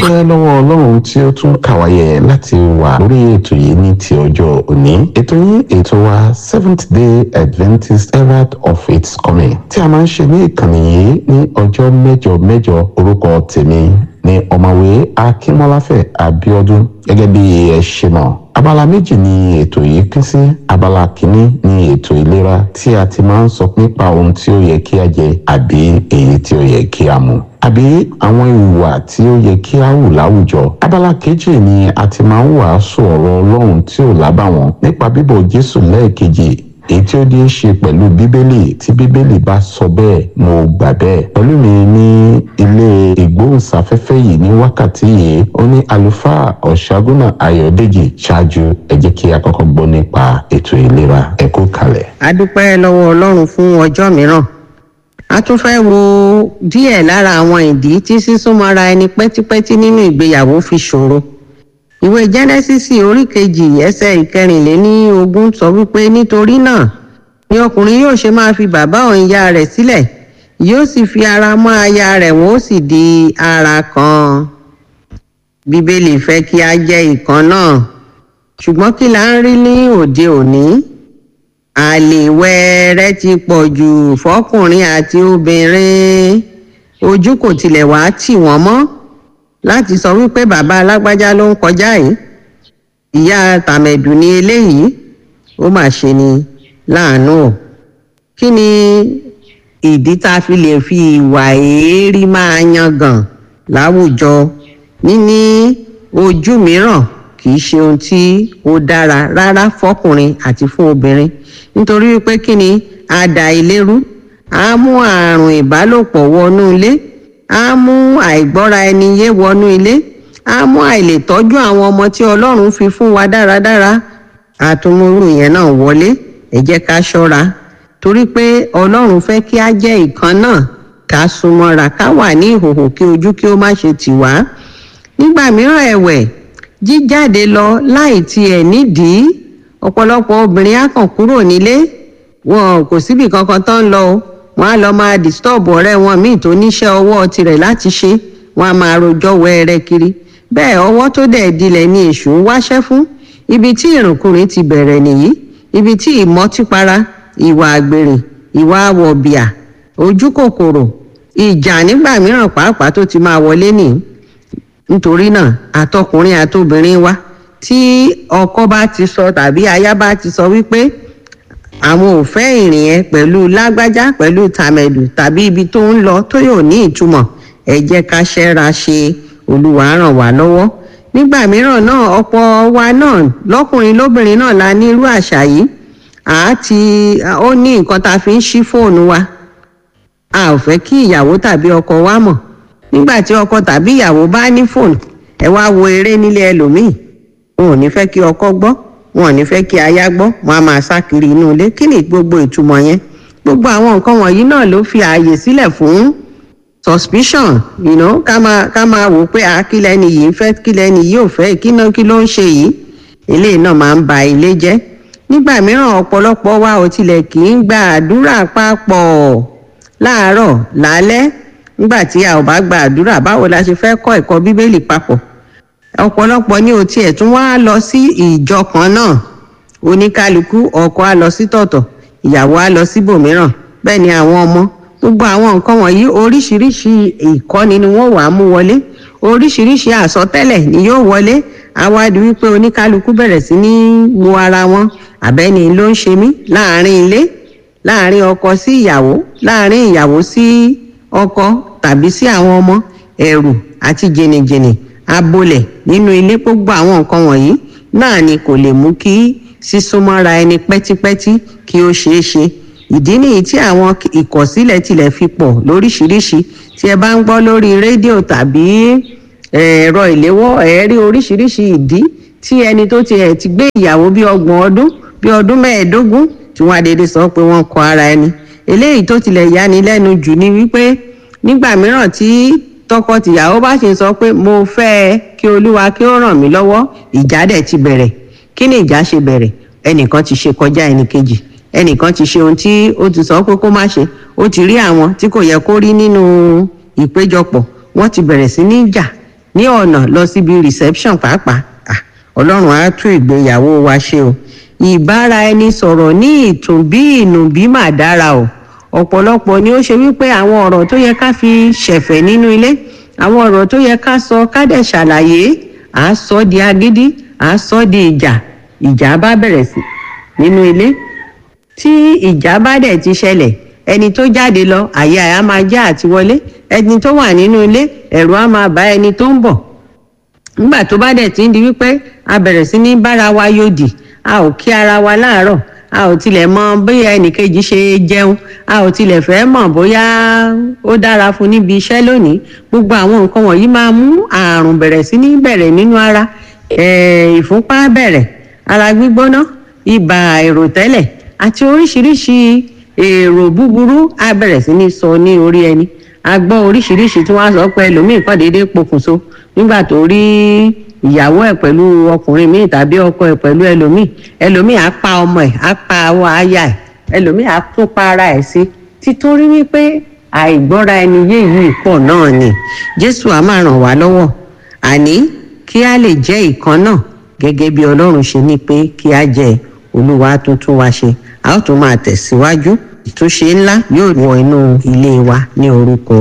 dúpẹ́ lọ́wọ́ ọlọ́run tí ó tún kàwáyé láti wà lórí ètò yìí ní ti ọjọ́ òní ètò yìí ètò wa seventh day adventist herald of its coming tí a máa ń ṣe ní ìkànnì yìí ní ọjọ́ mẹ́jọ mẹ́jọ orúkọ tèmi ní ọ̀mọ̀wé akínmọ́láfẹ̀ abíọ́dún gẹ́gẹ́ bí ẹ ṣe mọ̀ abala méjì ni ètò yìí pín sí abala kìíní ni ètò ìlera tí a ti máa ń sọ nípa ohun tí ó yẹ kí a jẹ àbí èyí tí ó yẹ kí a mu àbí àwọn ìwà tí ó yẹ kí a hù láwùjọ abala kejì ni a ti máa ń wàásù ọ̀rọ̀ ọlọ́run tí ò lábàwọ́n nípa bíbọ̀ jésù lẹ́ẹ̀kejì èyí tí ó ní í ṣe pẹ̀lú bíbélì tí bíbélì bá sọ bẹ́ẹ̀ mo gbà bẹ́ẹ̀ pẹ̀lú mi ní ilé ìgbóhùnsáfẹ́fẹ́ yìí ní wákàtí yìí ó ní àlùfáà ọ̀ṣágúnà ayọ̀dèjì ṣáájú ẹ jẹ́ kí a kọ́kọ́ gbọ́ nípa ètò ìlera ẹ kú kalẹ̀. a dúpẹ́ lọ́wọ́ ọlọ́run fún ọjọ́ mìíràn a tún fẹ́ wo díẹ̀ lára àwọn ìdí tí sísúnmọ́ra ẹni pẹ́típẹ́tí nínú ìgbéyàwó fi ṣòro ìwé jẹ́nẹ́sísì orí kejì ẹsẹ̀ ìkẹrìnléní ogún sọ wípé nítorí náà ni ọkùnrin yóò ṣe máa fi bàbá òun ìyá rẹ̀ sílẹ̀ yóò sì fi ara mọ́ aya rẹ̀ wọ́n ó sì di ara kan bíbélì fẹ́ kí a jẹ́ ìkan náà ṣùgbọ́n kí la ń rí ní òde òní àlè wẹ́ẹ́rẹ́ ti pọ̀ jù fọkùnrin àti obìnrin ojú kò tilẹ̀ wá tì wọ́n mọ́ láti sọ wípé bàbá alágbájá ló ń kọjá yìí ìyá tàmẹ̀dù ni eléyìí ó mà ṣe ni láàánú o kí ni ìdí tá a fi lè fi ìwà èérí máa yangàn láwùjọ níní ojú mìíràn kì í ṣe ohun tí ó dára rárá fọkùnrin àti fún obìnrin nítorí wípé kí ni àdà ìlérú á mú àrùn ìbálòpọ̀ wọnú ilé á mú àìgbọ́ra ẹni yé wọnú ilé á mú àìlètọ́jú àwọn ọmọ tí ọlọ́run fi fún wa dáradára àtúmúrú yẹn náà wọlé ẹ jẹ́ ká ṣọ́ra torí pé ọlọ́run fẹ́ kí á jẹ́ ìkan náà ká súnmọ́ra ká wà ní ìhòhò kí ojú kí ó má ṣe tì wá nígbà mìíràn ẹ̀wẹ̀ jíjáde lọ láì tiẹ̀ nídìí ọ̀pọ̀lọpọ̀ obìnrin á kàn kúrò nílé wọn kò síbi kankan tán ń lọ o wọn á lọ máa disturb ọ̀rẹ́ wọn míì tó níṣẹ́ ọwọ́ tirẹ̀ láti ṣe wọn á máa rojọ́ wẹ́ẹ́rẹ́ kiri bẹ́ẹ̀ ọwọ́ tó dẹ̀ dilẹ̀ ni èṣù ń wáṣẹ́ fún ibi tí ìrùnkùnrin ti bẹ̀rẹ̀ nìyí ibi tí ìmọtípara ìwà àgbèrè ìwà àwọ̀bìà ojú kòkòrò ìjà nígbà mìíràn pàápàá tó ti máa wọlé nìyí nítorí náà àtọkùnrin àtobìnrin wa tí ọkọ bá ti sọ tàbí aya bá ti sọ wípé àwọn ò fẹ́ ìrìn yẹn pẹ̀lú lágbájá pẹ̀lú tàmẹ̀dù tàbí ibi tó ń lọ tó yóò ní ìtumọ̀ ẹ jẹ́ ká ṣẹ́ra ṣe olúwa ràn wá lọ́wọ́ nígbà mìíràn náà ọ̀pọ̀ wa náà lọ́kùnrin lóbìnrin náà la ní irú àṣà yìí àti ó ní nǹkan tá a fi ń ṣí fóònù wa a ò fẹ́ kí ìyàwó tàbí ọkọ wa mọ̀ nígbà tí ọkọ tàbí ìyàwó bá ní fóònù ẹ wá wo eré nílé ẹlòmíì wọn ò ní fẹ́ kí ọkọ gbọ́ wọn ò ní fẹ́ kí aya gbọ́ wọn á máa sá kiri inú ilé kí ni gbogbo ìtumọ̀ yẹn gbogbo àwọn nǹkan wọ̀nyí náà ló fi ààyè sílẹ̀ fún suspicion you know, ká máa ká máa wò pé àkílẹ̀ ni yìí ń fẹ́ kílẹ̀ ni yìí ò fẹ́ kí náà kí ló ń ṣe yìí eléyìí náà máa ń ba ilé jẹ́ nígbà mìíràn ọ̀pọ̀lọpọ̀ wa ò tilẹ̀ kì í gba àdúrà papọ̀ láàárọ̀ lálẹ́ nígbà tí a ò bá gba àdúrà báwo la ṣe fẹ́ kọ́ ẹ̀kọ́ bíbélì papọ̀ ọ̀pọ̀lọpọ̀ ní o tiẹ̀ tún wá lọ sí ìjọ kan náà oníkálukú ọkọ á lọ sí tọ̀tọ̀ ìyàwó á lọ síbòmíràn bẹ́ẹ̀ ni àwọn ọmọ gbogbo àwọn nǹkan wọ̀nyí oríṣiríṣi ìkọ́ni ni wọ́n wàá mú wọlé oríṣiríṣi àsọtẹ́lẹ̀ ni yóò wọlé àwádìí wípé oníkálukú bẹ̀rẹ̀ sí ní wo ara wọn àbẹ́ni ló ń ṣe mí láàrin ilé láàrin ọkọ sí ìyàwó láàrin ìyàwó sí ọkọ tàbí sí àwọn ọmọ ẹ̀rù àti jìnnìjìnnì abolẹ̀ nínú ilé gbogbo àwọn nǹkan wọ̀nyí náà ni kò lè mú kí sísúnmọ́ra ẹni pẹ́típẹ́tí kí ó ṣeé ṣe ìdí nìyí tí àwọn ìkọ̀sílẹ̀ tilẹ̀ fi pọ̀ lóríṣiríṣi tí ẹ bá ń gbọ́ lórí rédíò tàbí ẹ̀rọ ìléwọ́ ẹ̀ rí oríṣiríṣi ìdí tí ẹni tó ti ẹ̀ ti gbé ìyàwó bí ọgbọ̀n ọdún bí ọdún mẹ́ẹ̀ẹ́dógún tí wọ́n adédè sọ pé wọ́n kọ ara ẹni eléyìí tó tilẹ̀ yani lẹ́nu jù ni wípé nígbà mìíràn tí tọkọtìyàwó bá ṣe sọ pé mo fẹ́ ẹ kí olúwa kí ó ràn mí lọ́wọ́ ìjà dẹ̀ ti bẹ̀rẹ̀ kí ni ìjà ṣe bẹ̀rẹ̀ ẹnìkan ti ṣe kọjá ẹnìkejì ẹnìkan ti ṣe ohun tí ó ti sọ pé kó má ṣe ó ti rí àwọn tí kò yẹ kó rí nínú ìpéjọpọ̀ wọ́n ti bẹ̀rẹ̀ sí ní jà ní ọ̀nà lọ síbi reception pàápàá ọlọ́run á tún ìgbéyàwó wa ṣe o ìbára ẹni sọ̀rọ̀ ní ìtùnbí ìnùbí mà dára o ọ̀pọ̀lọpọ̀ ni ó ṣe wípé àwọn ọ̀rọ̀ tó yẹ ká fi ṣẹ̀fẹ̀ nínú ilé àwọn ọ̀rọ̀ tó yẹ ká sọ ká dẹ̀ ṣàlàyé à á sọ di agídí à á sọ di ìjà ìjà bá bẹ̀rẹ̀ sí nínú ilé tí ìjà bá dẹ̀ ti ṣẹlẹ̀ ẹni tó jáde lọ àyè àyà máa já àti wọlé ẹni tó wà nínú ilé ẹ̀rù á máa bá ẹni tó ń bọ̀ nígbà tó bá dẹ̀ ti ń di wípé a bẹ̀rẹ̀ sí ní bára wa yòdì a ò kí ara wa láàárọ̀ a ò tilẹ̀ mọ bóyá ẹnìkejì ṣe jẹun a ò tilẹ̀ fẹ́ mọ̀ bóyá ó dára fún níbi iṣẹ́ lónìí gbogbo àwọn nǹkan wọ̀nyí máa mú àrùn bẹ̀rẹ̀ sí ní bẹ̀rẹ̀ nínú ara ìfúnpá bẹ̀rẹ̀ ara gbígbóná ibà àìròtẹ́lẹ̀ àti oríṣiríṣi èrò búburú á bẹ̀rẹ̀ sí ní sọ ní orí ẹni a gbọ́ oríṣiríṣi tí wọ́n á sọ pé ẹlòmíì kàn déédéé pokùnso nígbà tó rí ìyàwó ẹ̀ pẹ̀lú ọkùnrin míì tàbí ọkọ ẹ̀ pẹ̀lú ẹlòmíì ẹlòmíì á pa ọmọ ẹ̀ á pa awọ aya ẹ̀ ẹlòmíì á tún pa ara ẹ̀ sí títorí wípé àìgbọ́ra ẹni yé yìí pọ̀ náà ni jésù á máa ràn wá lọ́wọ́ àní kí a lè jẹ́ ìkan náà gẹ́gẹ́ bí ọlọ́run ṣe ní pé kí a jẹ́ olúwa tuntun wa ṣe a ó tún máa tẹ̀síwájú ìtúnṣe ńlá yóò wọ inú ilé wa ní orúkọ